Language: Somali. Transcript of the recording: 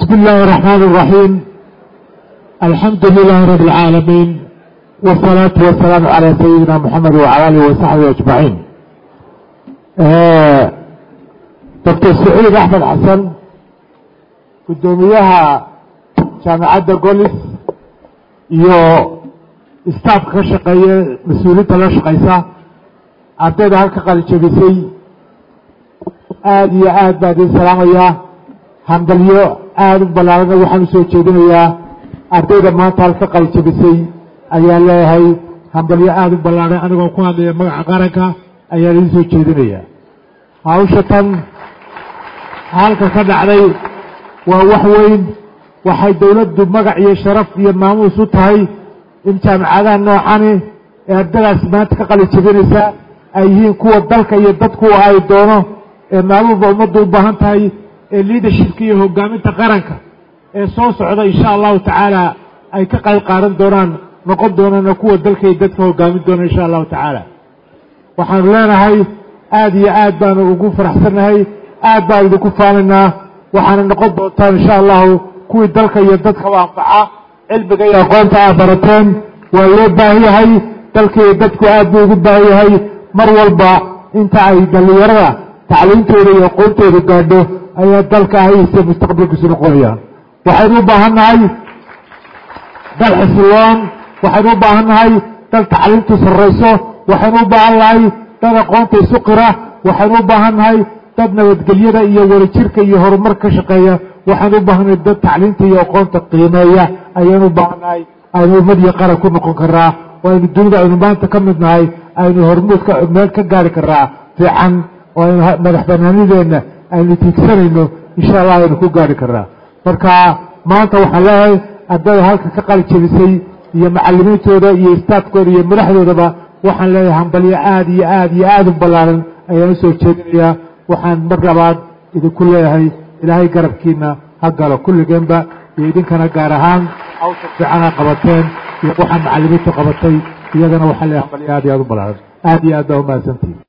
بسم الله الرحمن الرحيم الحمد لله رب العالمين والصلاة والسلام على سيدنا محمد وعلى آله وصحبه أجمعين دكتور سعيد أحمد حسن gudoomiyaha jaamacadda golis iyo staafka ka shaqeeya mas-uuliinta la shaqaysa ardayda halka qalijabisay aada iyo aad baan idin salaamayaa handalyo aada u ballaarana waxaan usoo jeedinayaa ardayda maanta halka qalijabisay ayaan leeyahay handalyo aada u ballaaran anigoo ku hadlaya magaca qaranka ayaan idin soo jeedinayaa hawsha tan halka ka dhacday waa wax weyn waxay dowladdu magac iyo sharaf iyo maamuus u tahay in jaamacadaha noocani ee ardadaas maanta ka qalijabinaysa ay yihiin kuwa dalka iyo dadku ay doono ee maalmuba ummaddu u baahan tahay ee leadershipka iyo hogaaminta qaranka ee soo socda insha allahu tacaala ay ka qayb qaadan doonaan noqon doonana kuwa dalka iyo dadka hogaamin doona insha allahu tacaala waxaanu leenahay aada iyo aad baanu ugu faraxsannahay aad baan idinku faanaynaa waxaana noqon doontaan insha allahu kuwii dalka iyo dadkaba anfaca cilmiga iyo aqoonta aad barateen waa loo baahan yahay dalka iyo dadku aad buu ugu baahan yahay mar walba inta ay dhallinyarada tacliintooda iyo aqoontooda gaadho ayaa dalka ahayse mustaqbalkiisu noqonayaan waxaynu u baahan nahay dal xisiloon waxaynu u baahan nahay dal tacliintu sarrayso waxaynu u baahan nahay dad aqoonta isu qira waxaynu u baahan nahay dad nabadgelyada iyo wadajirka iyo horumar ka shaqeeya waxaan u baahanay dad tacliinta iyo aqoonta qiimeeya ayaan u baahannahay aynu ummad iyo qaran ku noqon karaa oo aynu dunida aynu maanta ka mid nahay aynu hormuudka meel ka gaari karaa fiican oo aynu madax banaanideenna aynu tiigsanayno insha allah aynu ku gaari karaa marka maanta waxaan leeyahay ardada halka ka qali jebisay iyo macalimiintooda iyo istaafkooda iyo madaxdoodaba waxaan leeyahay hambalyo aada iyo aada iyo aada u ballaaran ayaan usoo jeedinayaa waxaan mar labaad idinku leeyahay ilaahay garabkiina ha galo kulligeenba iyo idinkana gaar ahaan hawsha fiicana qabateen iyo waxaa macalimiintu qabatay iyagana waxaa leeyahay hambalyo aad iyo aad u ballaaran aada iyo aad baa umahadsantihin